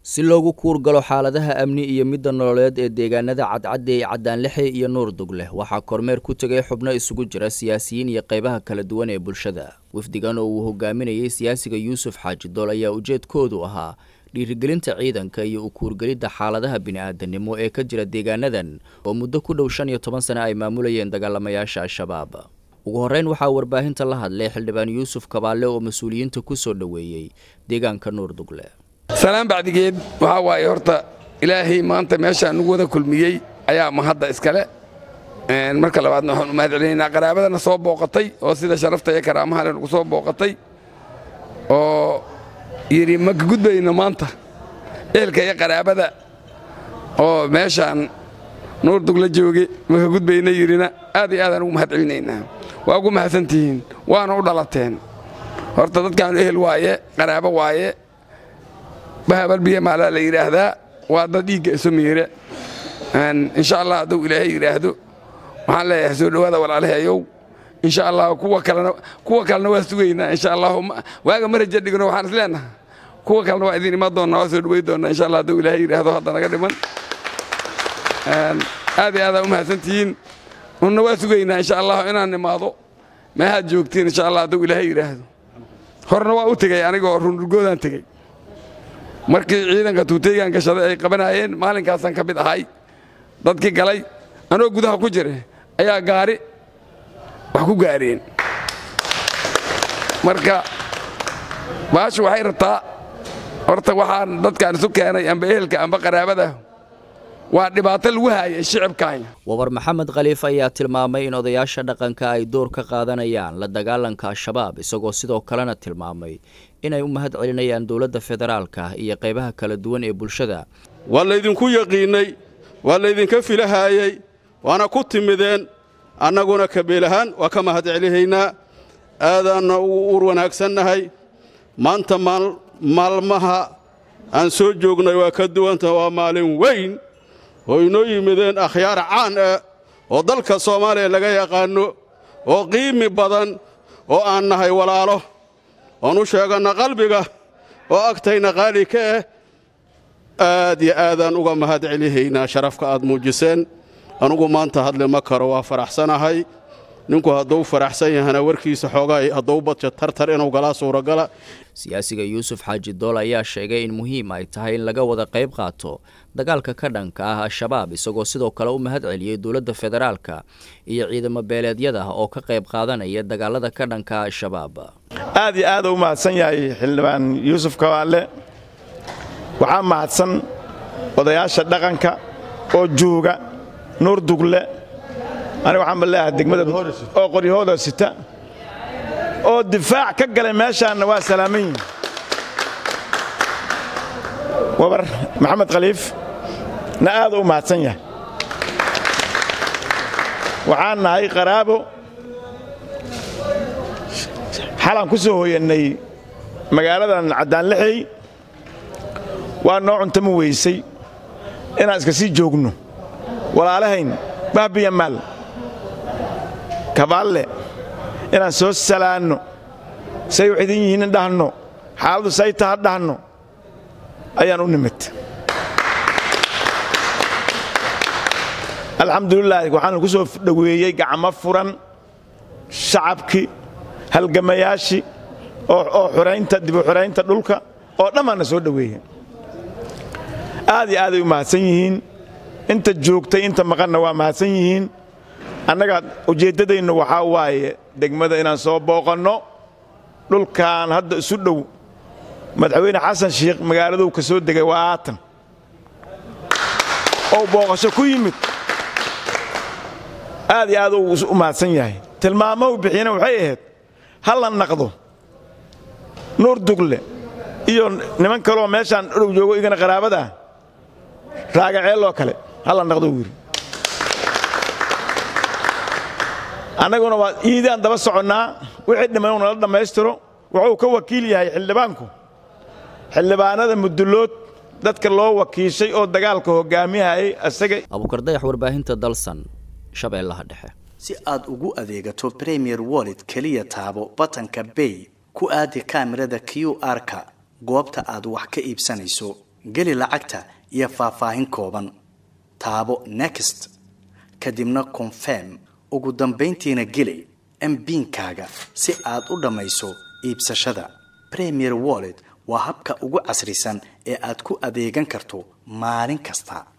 si loogu kuurgalo xaaladaha amni iyo midda nololeed ee deegaanada cadcadde ee caddaanlexe iyo nuur dugleh waxaa kormeer ku tegay xubno isugu jira siyaasiyiin iyo qaybaha kala duwan ee bulshada wafdigan oo uu hogaaminayay siyaasiga yuusuf xaaji dool ayaa ujeedkoodu ahaa dhiirigelinta ciidanka iyo u kuurgelidda xaaladaha bini-aadanimo ee ka jira deegaanadan oo muddo ku dhow shan iyo toban sane ay maamulayeen dagaalamayaasha al-shabaab ugu horreyn waxaa warbaahinta la hadlay xildhibaan yuusuf kabaalle oo mas-uuliyiinta ku soo dhoweeyey deegaanka nuur dugle salaan bacdigeed waxaa waaye horta ilaahay maanta meeshaa nugu wada kulmiyey ayaa mahadda iskale marka labaadna waxaan u mahad celinaynaa qaraabadana soo booqatay oo sida sharafta iyo karaamaha le nugu soo booqatay oo yidhi ma ka gudbayno maanta eelka iyo qaraabada oo meeshaan nuur dugla jooge ma ka gudbayna yidhina aad iyo aadaan ugu mahad celinaynaa waa ugu mahadsantihiin waana u dhalateen horta dadkaanu ehel waaye qaraabo waaye bahabalbiya maalaa la yidhaahdaa waa dad dhiigga isu miire insha allah hadduu ilaahay yidhaahdo waxaan leeyahay soo dhowaada walaalahayow insha allah kuwa kalena kuwa kalena waa sugaynaa insha allah waaga ma raja dhigno waxaan is leenaha kuwa kalena waa idin iman doonnaa waa soo dhoway doonnaa insha allah hadduu ilaahay yidhaahdo hadda naga dhiman aad iyo aadaan u mahadsantihiin unna waa sugaynaa insha allah inaan nimaado meehaad joogtiin insha allah hadduu ilaahay yidhaahdo horna waa u tegey anigoo rundurgoodaan tegey markii ciidanka tuuteygan gashaday ay qabanaayeen maalinkaasaan ka mid ahay dadkii galay anoo gudaha ku jira ayaa gaari wax ku gaareen marka baashu waxay rabtaa horta waxaan dadkaan isu keenay amba ehelka amba qaraabada waa dhibaato lagu haayay shicibkaanya wabar maxamed khaliif ayaa tilmaamay in odayaasha dhaqanka ay door ka qaadanayaan la dagaalanka al-shabaab isagoo sidoo kalena tilmaamay inay u mahad celinayaan dowladda federaalka iyo qaybaha kala duwan ee bulshada waa laydinku yaqiinnay waa laydinka filahaayey waana ku timideen annaguna kabiil ahaan waa ka mahad celihaynaa aadaanna u ur wanaagsannahay maanta maalmaha aan soo joognay waa ka duwanta waa maalin weyn oo inoo yimideen akhyaar caan ah oo dalka soomaaliya laga yaqaanno oo qiimi badan oo aan nahay walaalo oon u sheeganna qalbiga oo agtayna qaali ka ah aad iyo aadaan uga mahad celihaynaa sharafka aad muujiseen anugu maanta hadli ma karo waa faraxsanahay ninku hadduu faraxsan yahana warkiisa xoogaay hadduu badja tartar inuu galaa suuragala siyaasiga yuusuf xaaji dool ayaa sheegay in muhiim ay tahay in laga wada qayb qaato dagaalka ka dhanka ah al-shabaab isagoo sidoo kale u mahad celiyey dowladda federaalka iyo ciidamo beeleedyada oo ka qayb qaadanaya dagaalada ka dhanka ah al-shabaab aad iyo aad u mahadsan yahay xildhibaan yuusuf kabaalle waxaa mahadsan odayaasha dhaqanka oo jooga nuur dugle aniga waxaan ba leeyahay degmada oo qoryahooda sita oo difaac ka galay meeshaanna waa salaaman yihin wabar maxamed khaliif na aad u mahadsan yahay waxaan nahay qaraabo xalaan ku soo hooyannay magaaladan caddaanlixey waa noo cuntama weysay inaan iska sii joogno walaalahayn bahbiya maal kabaalle inaan soo salaanno say wax idin yihiin dhahno xaaladdu say taha dhahno ayaan u nimid alxamdulilaah waxaan ku soo dhoweeyey gacmo furan shacabkii halgamayaashii oo xuraynta dibu xuraynta dhulka oo dhammaanna soo dhoweeye aad iyo aaday u mahadsan yihiin inta joogtay inta maqanna waa mahadsan yihiin annaga ujeeddadaynu waxaa waaye degmada inaan soo booqanno dhulkan hadda isu dhow madaxweyne xasan shiikh magaaladuu ka soo degay waa aatan ou booqasho ku yimid aad iyo aad uu u mahadsan yahay tilmaamou bixiyana waxay ahayd ha la naqdo nuur dugle iyo niman kaleoo meeshaan dhow joogo igana qaraabadaa raagaceelloo kale ha la naqdo wiiri annaguna waa iidaan daba soconnaa wixii dhiman uu nala dhammaystiro wuxuu ka wakiil yahay xildhibaanku xildhibaanada mudullood dadka loo wakiishay oo dagaalka hoggaamiyahayay isaga abuukardayax warbaahinta dalsan shabeellaha dhexe si aad ugu adeegato premier wallet keliya taabo batanka bay ku aadi kaamirada q r-ka goobta aad wax ka iibsanayso geli lacagta iyo faahfaahin kooban taabo next kadibna confirm ugu dambayntiina geli mbiinkaaga si aad u dhammayso iibsashada premier wallet waa habka ugu casrisan ee aad ku adeegan karto maalin kasta